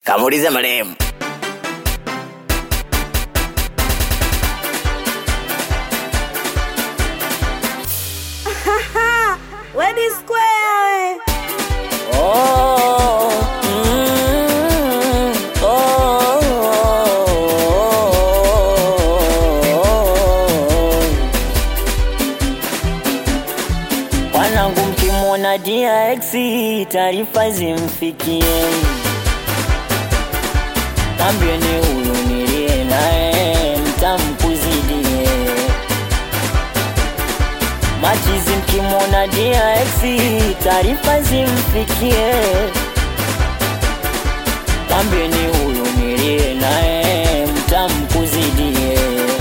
Kamuulize marehemu. Wedi Square. Oh, mm, oh. Wanangu mkimwona DX taarifa zimfikie, tambieni huyu nilie naye mtamkuzidie machizi mkimwona DX taarifa zimfikie, mwambieni huyu nilie naye mtamkuzidie.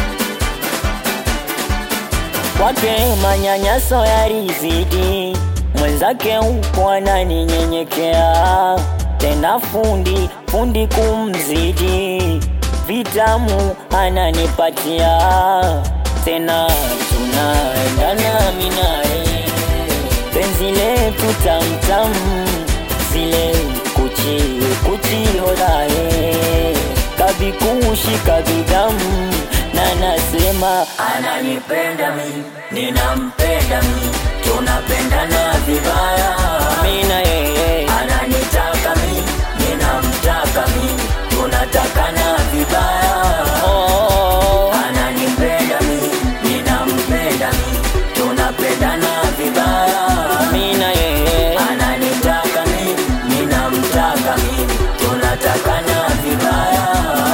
Kwake manyanyaso yalizidi, mwenzake huko ananinyenyekea, tena fundi fundi kumzidi, vitamu ananipatia, tena tunaendana minae, penzi letu tamtam, zile kuchi kuchi hodae, kabikushi kabidamu na nasema ananipenda mi ninampenda mi tunapendana vibaya mina yeye ananitaka mi ninamtaka mi tunatakana vibaya oh, ananipenda mi ninampenda mi tunapendana vibaya mina yeye ananitaka mi ninamtaka mi tunatakana vibaya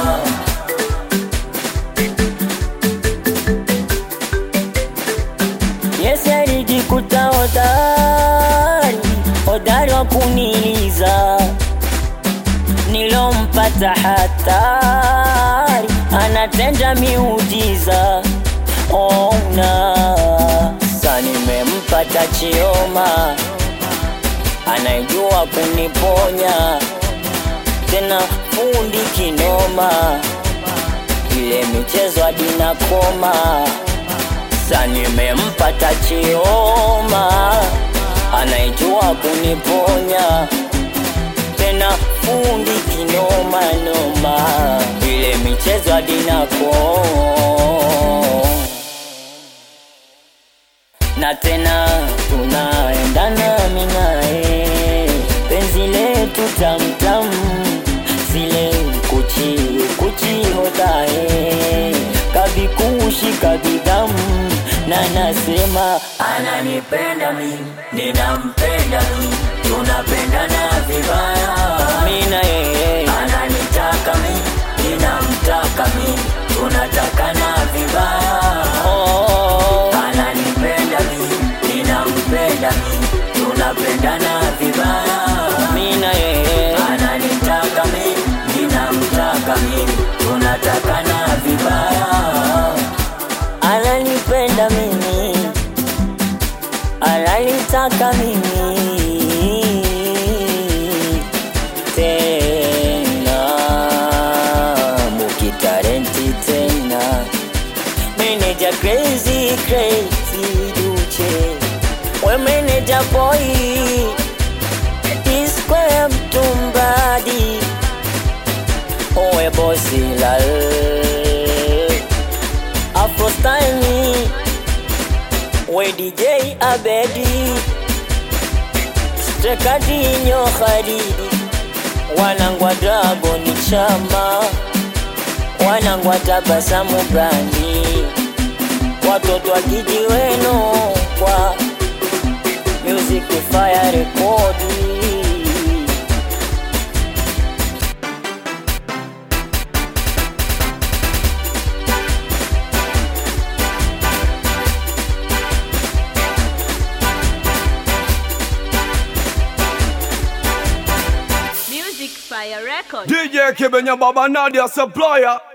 Yes, alijikuta hodari, hodari wa kuniliza, nilompata hatari, anatenda miujiza. Ona sa nimempata Chioma, anayejua kuniponya, tena fundi kinoma, ile michezo hadi nakoma sasa nimempata Chioma anayejua kuniponya tena fundi kinoma noma, ile michezo hadi nako na tena tunaendana minae, penzi letu tamtam, zile kuchi kuchi hotae, kabikushi kabidamu, na nasema ananipenda mi ninampenda mi tunapendana vibaya mina yeye ananitaka mi ninamtaka mi tunatakana vibaya oh, ananipenda mi ninampenda mi tunapendana vibaya mina yeye ananitaka mi ninamtaka mi tunatakana vibaya ananipenda mimi, ananitaka mimi tena, mukitarenti tena, meneja crazy crazy duche, we meneja boy P-Square mtumbadi, owe bosi lal Afro style me We DJ Abedi Strekadinyo Kharidi Wanangwa Dragon Chama Wanangwa Tabasamu Brandi Watoto wa kijiweno kwa Music Fire Recording Music Fire Record. DJ Kibenya Baba Nadia Supplier